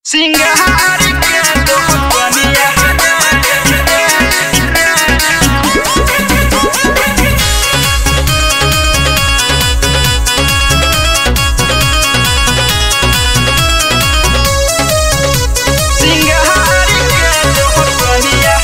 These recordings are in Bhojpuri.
सिंगार के तो बनिया सिंगार के तो बनिया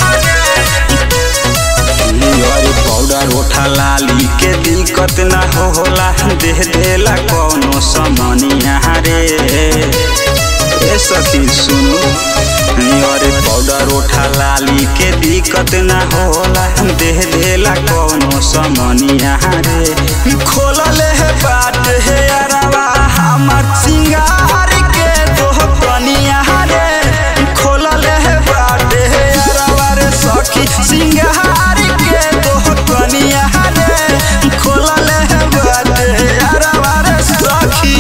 अरे पाउडर ओठा लाली के दिक्कत ना हो होला देह देला कौनो समनिया रे ए सखी सुनु अरे पाउडर ओठा लाली के दिक्कत ना होला देह देला कौनो समनिया रे खोलले है बाट है अरवा हमर सिंगार के दोह कनिया रे खोलले है बाट है अरवा रे सखी सिंगार के दोह कनिया रे खोलले है बाट है अरवा रे सखी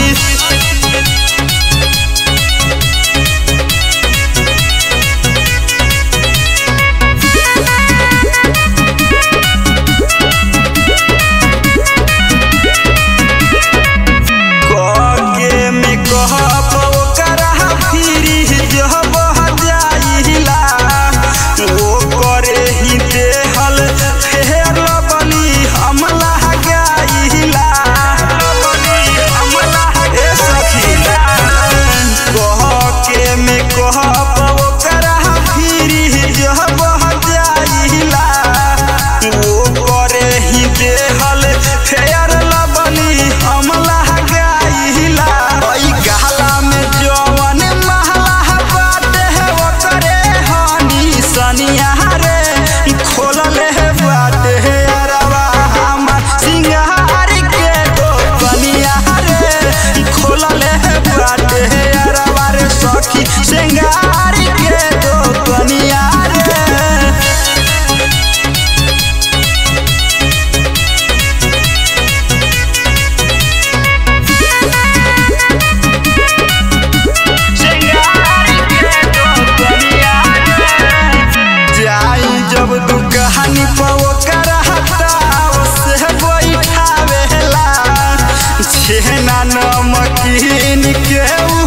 कके में कहब ओकरा फिरी जब जाइला ओ करे ही देहल फेर बली हमला गाइला ए सखीला कहके में कहब ओकरा फिरी जब जाइला ओ करे ही देहल फेर बली हमला गाइला ओइ गहला में जवन महला बाटे है ओकरे हनी सनिया रे खोलले है बाटे है अरवा हमर सिंगार के दो बनिया रे खोलले है बाटे है अरवा रे सखी सिंगार के दो बनिया रे सिंगार के तो बनिया जाई जब दुकहानी पवो करहता से बैठावेला छेना नमकीन के उ